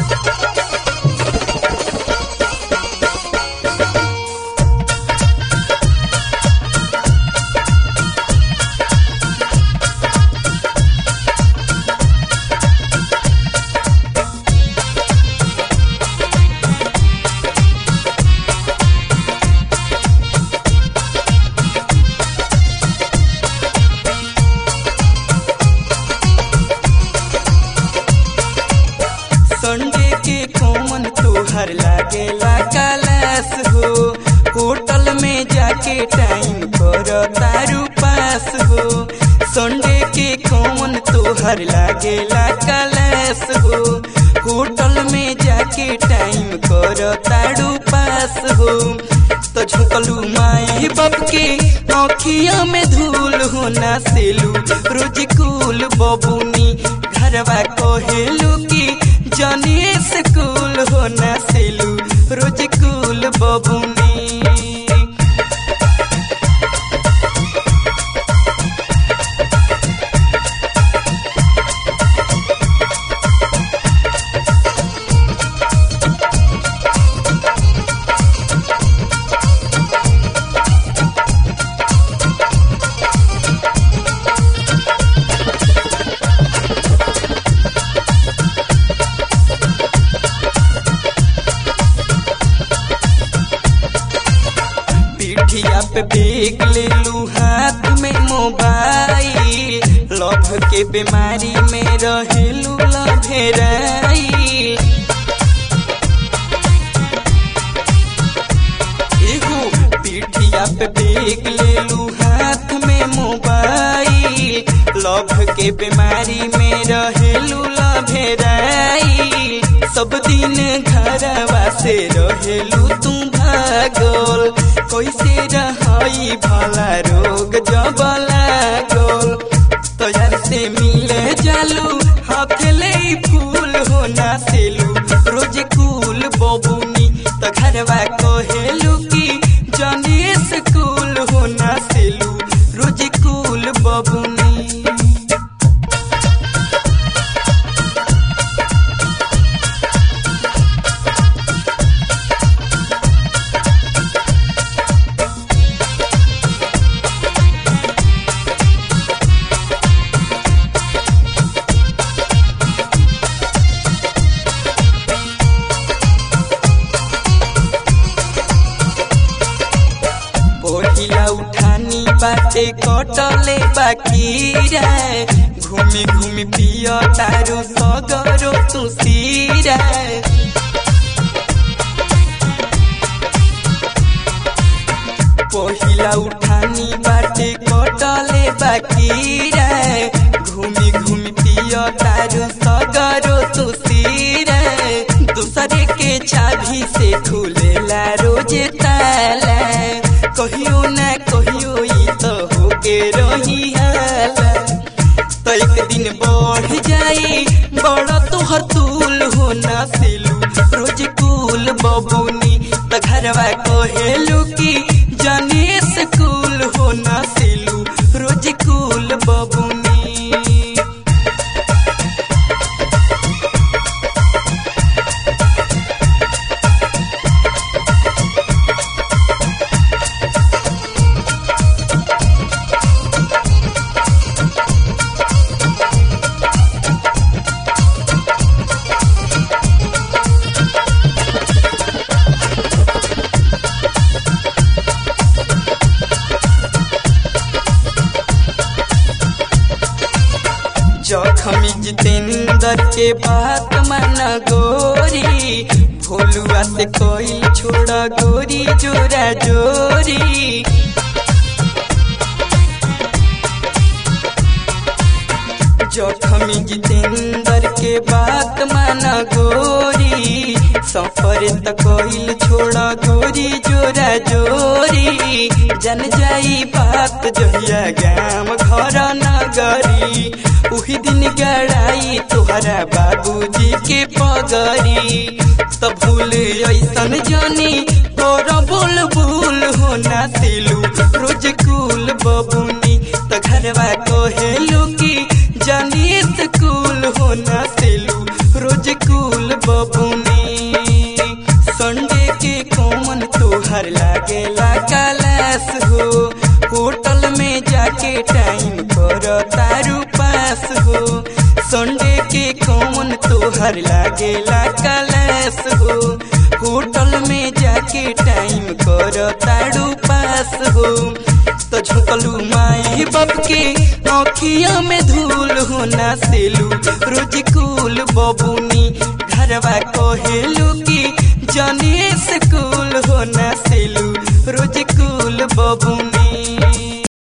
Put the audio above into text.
Sunday के कौन तोहर लागेला कलास हो होटल में जाके टाइम कर तारू पास हो संडे के कौन तोहर लागेला कलास हो होटल में जाके टाइम कर तारू पास हो तो झुकलू माई बाप के आँखिया में धूल होना सेलू रोज कुल बबुनी घरवा कहेलू की जाने स्कूल होना सेलू रोज कुल बबुनी पीठिया पे बेग ले लू हाथ में मोबाइल लभ के बीमारी में रहेलू लभेराई एगो पीठिया पे बेग ले लू हाथ में मोबाइल लभ के बीमारी में रहेलू लभेराई सब दिन घरवा से रहेलू तू भागल कैसे रहाई भला रोग जब लागल तो यार से मिले जालू हाथ ले फूल होना सेलू रोज कुल बबुनी तो घरवा कहेलू की जाने स्कूल होना सेलू रोज कुल बबुनी पहिला उठानी बाटे कटले बाकी रे घूमी घूमी पिय तारू सगरो तू सीरा पहिला उठानी बाटे कटले बाकी रे घूमी घूमी पिय तारू सगरो तू सीरा दूसरे के चाभी से खुलेला रोज ताला कहियो ना कहियो ई तो होके रही हाला तो एक दिन बढ़ जाई बड़ा तोहर तूल होना सिलू रोज कुल बबुनी तो घरवा कहेलू की जाने स्कूल होना सिलू रोज कुल बबुनी जखमी जितेंद्र के बात मन गोरी भोलुआ से कोई छोड़ा गोरी जोरा जोरी जखमी जितेंद्र के बात मन गोरी सफर त कोई छोड़ा गोरी जोरा जोरी जन जाई बात जहिया गाम घर नगरी उही दिन गड़ाई तोहरा बाबूजी के पगरी त भूल ऐसन जानी तोर बोल भूल होना सिलू रोज कुल बबुनी त घरवा कहेलू की जानी स्कूल होना सिलू रोज कुल बबुनी जाके टाइम कर तारू पास हो संडे के कौन तोहर लागेला कलेस हो होटल में जाके टाइम कर तारू पास हो तो झुकलू माई बाप के आँखिया में धूल हो ना सेलू रोज कुल बबुनी घरवा कहेलू की जानी स्कूल हो ना